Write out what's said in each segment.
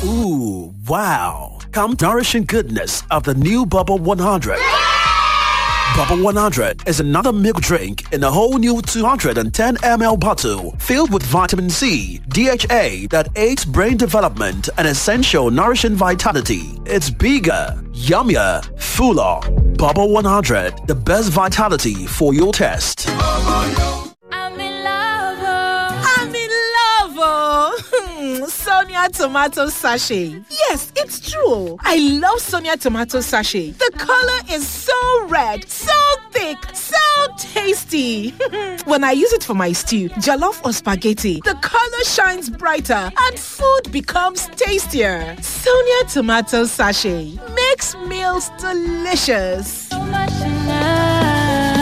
Ooh, wow. Come nourishing goodness of the new Bubble 100. Bubble 100 is another milk drink in a whole new 210 ml bottle filled with vitamin C, DHA that aids brain development and essential nourishing vitality. It's bigger, yummier, fuller. Bubble 100, the best vitality for your test. I'm in love. oh. I'm in love, oh. Sonia tomato sachet. Yes, it's true. I love Sonia tomato sachet. The color is so red, so thick, so tasty. when I use it for my stew, jollof or spaghetti, the color shines brighter and food becomes tastier. Sonia tomato sachet makes meals delicious. So much in love.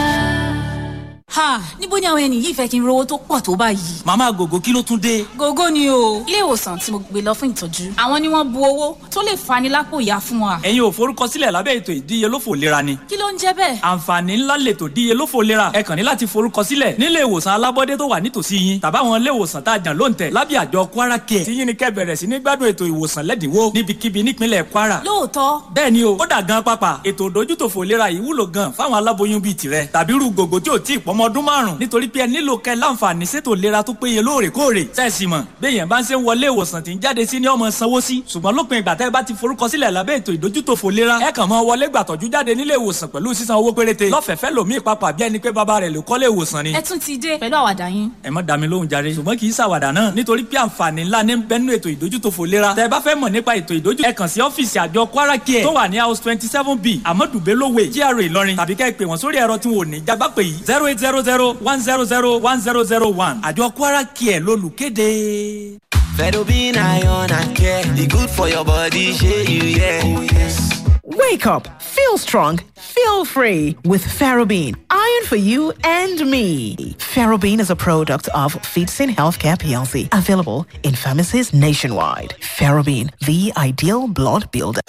ha níbo ni àwọn ẹni yìí fẹ́ kí n rówó tó pọ̀ tó báyìí. màmá gògó kí ló tún dé. gógó ni o ilé ìwòsàn tí mo gbé lọ fún ìtọ́jú àwọn ni wọ́n bu owó tó lè fani lápò ìyá fún wa. ẹ̀yin ò forúkọsílẹ̀ lábẹ́ ètò ìdíyelófò lera ni. kí ló ń jẹ́ bẹ́ẹ̀. àǹfààní ńlá lètò díyelófò lera ẹ kàn ní láti forúkọsílẹ̀ nílé ìwòsàn alábọ́dé tó wà nítòsí yín tàbáwọn ilé ìwòsàn tá a jàn lóǹtẹ̀ lábẹ́ àjọ kwara care tí yín ni kẹ́ bẹ̀rẹ̀ sí ní gbádùn ètò ìwòsàn lẹ́dínwó níbikíbi nípínlẹ̀ kwara. lóòótọ́ bẹ́ẹ̀ ni o ó dà gan pápá ètò ìdójútòfò lera yìí wúlò gan fáwọn aláboyún bíi tirẹ̀ tàbí irú gògó tí ò tí ì pọ́mọ ọdún márùn nítorí pé ẹ nílò kẹ́ láǹfààní sétò lera tó péye lóòrèkóòrè sẹ́ẹ̀sì mọ̀ béèyàn bá ń ṣe ń wọlé ìwòsàn tí ń jáde sí ní ọmọ sanwó sí ṣùgbọ́n lópin ìgbà tẹ́ ẹ bá ti forúkọsílẹ̀ lábẹ́ ètò ìdójútòfò lera ẹ kàn máa wọlé gbàtọ́jú jáde nílé ìwòsàn pẹ̀lú sísan owó péréte lọ́fẹ̀ẹ́fẹ́ lòmíì papà bí ẹni pé bàbá rẹ̀ ló kọ́lé ìwòsàn ni ẹ tún ti dé pẹ̀lú àwàdà yín. ẹ má dá mi lóhùn jàre ṣùgbọ́n kì í ṣàwàdà náà nítorí pé àǹfààní ńlá ní bẹ́nu ètò ìdójútòfò lera tẹ́ ẹ bá fẹ́ mọ̀ nípa ètò ìdójú ẹ kàn sí ọ́fíìsì àjọ kwara care tó wà ní house twenty seven b amadu bello way gra ìlọrin tàbí kẹ́ ẹ pè wọ́n sórí ẹ̀rọ tí wọn ò ní jágbá pè yìí zero eight zero zero one zero zero one zero zero one àjọ kwara care lolùkéde. Fedobin iron and care. The good for your body, share you, yeah. Oh, yes. Wake up, feel strong, feel free with Ferrobin. Iron for you and me. Ferrobin is a product of Feedsin Healthcare PLC, available in pharmacies nationwide. Ferrobin, the ideal blood builder.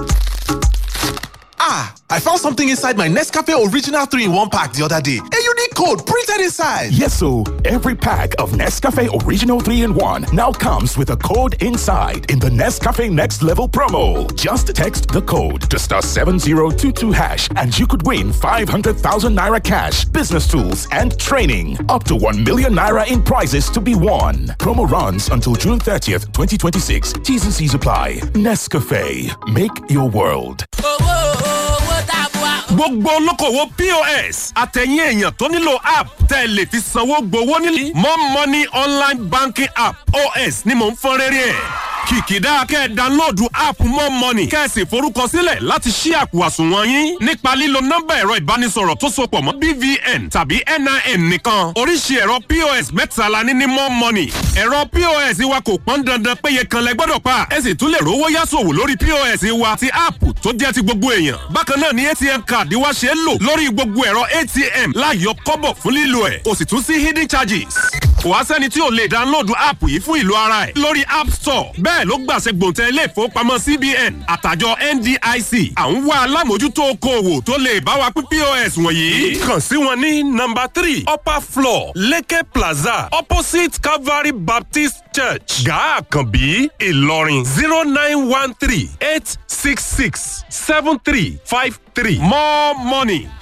Ah, I found something inside my Nescafe Original 3 in 1 pack the other day. A unique code printed inside. Yes, so every pack of Nescafe Original 3 in 1 now comes with a code inside in the Nescafe Next Level promo. Just text the code to star 7022 hash and you could win 500,000 naira cash, business tools, and training. Up to 1 million naira in prizes to be won. Promo runs until June 30th, 2026. T's and C's apply. Nescafe. Make your world. gbogbo olókòwò pos àtẹ̀yìn èèyàn tó nílò app tẹ́ ẹ lè fi sanwó gbowó nílé more money online banking app os ni mò ń fọ́n rẹ́rẹ́ ẹ̀ kìkìdá kẹ́ ẹ dánlóòdù app more money kẹ́ ẹ sì forúkọsílẹ̀ láti ṣí àpò àsùnwọ̀n yín nípa lílo nọ́mbà ẹ̀rọ ìbánisọ̀rọ̀ tó sopọ̀ mọ́ bvn tàbí nin nìkan oríṣi ẹ̀rọ pos mẹ́ta la ní ní more money ẹ̀rọ pos wa kò pọ́n dandan péye kan lẹ gbọ́dọ̀ pa ẹ sì tún lè rówó yásòwò lórí pos wa ti app tó jẹ́ ti gbogbo èèyàn bákan náà ni atm card wa ṣe é lò lórí gbogbo ẹ̀rọ atm láyọ̀ kọ́bọ̀ fún lílo ẹ̀ kò sì tún sí hidden charges kò wá sẹ́ni tí ò lè dánlóòdù app yìí fún ìlú ara ẹ̀ lórí app store bẹ́ẹ̀ ló gbàṣẹ gbòǹtẹ̀ ilé ìfowópamọ́ cbn àtàjọ ndic à ń wá alámòjútó okòòwò tó lè bá wa pín pos wọ̀nyí. kàn sí wọn ní nọmba three upper floor leke plaza opposite calvary baptist church gaa àkànbí ìlọrin zero nine one three eight six six seven three five three more money